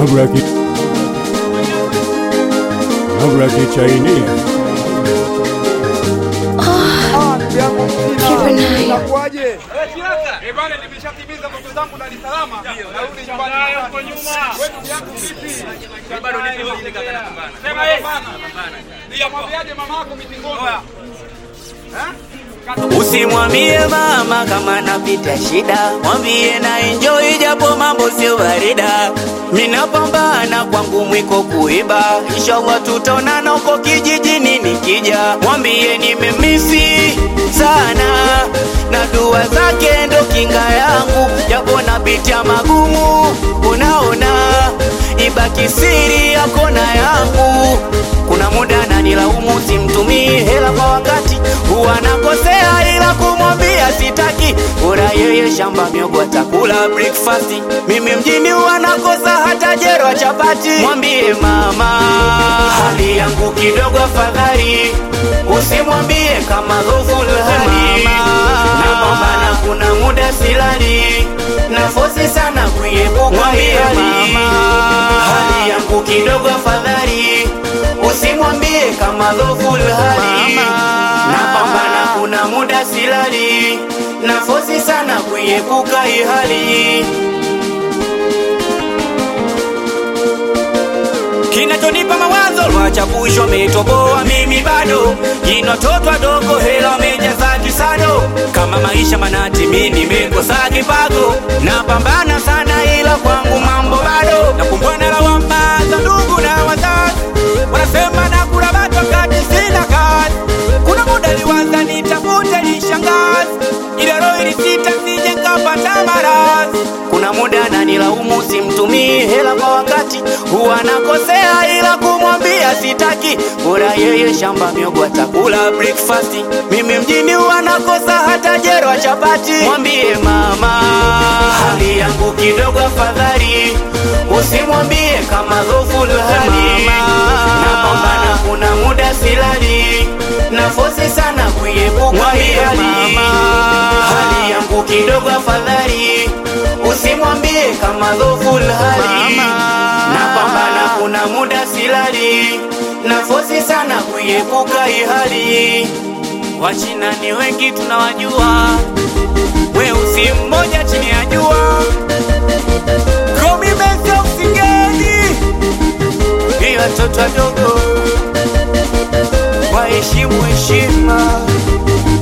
Nabra ki Nabra ki Chinese Keep an eye. Inakuwaje? Eh bwana, nimeshatimiza ndoto zangu Dar es Salaam. Narudi nyumbani huko nyuma. Wewe ndugu yangu vipi? Bado nipo hivi kaka napambana. Sema yeye. Nikamwambiaje mama yako mitingoni? Usimwambie mama kama napita shida, mwambie na enjoy japo mambo sio barida. Minapambana kwangu mwiko kuiba, inshallah tutaonana huko kijijini nikija. Mwambie nimemisi sana na dua zake ndo kinga yangu, japo napitia magumu, unaona ibaki siri yako na yangu. Kuna muda nanilaumu simtumii hela kwa wakati, huwa nakosea ila kumwambia sitaki. Bora yeye shamba miogo atakula breakfast, mimi mjini huwa nakosa hata jero chapati. Mwambie mama hali yangu kidogo afadhali, usimwambie kama dhoful hali napambana, kuna muda silali nafosi sana kuiepuka hali hali yangu kidogo afadhali usimwambie kama dhoful hali napambana kuna muda silali nafosi sana kuiepuka hii hali kinachonipa mawazo lwachapushwa ametoboa mimi bado jinototwa dogo hela wamejaza kisado kama maisha manati mi nimekosa kipago napambana sana ila kwangu mambo bado nakumbwana lawama za ndugu na wazazi wanasema nakula batu wakati sina kazi kuna muda liwaza nitafute lishangazi ile roho ilisita sije nkapata maradhi kuna muda nanilaumu simtumii hela kwa wakati huwa nakosea ila kumwambia sitaki bora yeye shamba miogo atakula breakfast mimi mjini huwa nakosa hata jero wa chapati mwambie mama hali yangu kidogo afadhali usimwambie kama dhoful hali napambana kuna muda silali nafosi sana kuiepuka hii hali hali yangu kidogo afadhali usimwambie kama dhoful hali napambana kuna muda silali nafosi sana kuiepuka hii hali wachina ni wengi tunawajua weusi mmoja chini ya jua komimesa usigeni ni watoto wadogo waheshimu heshima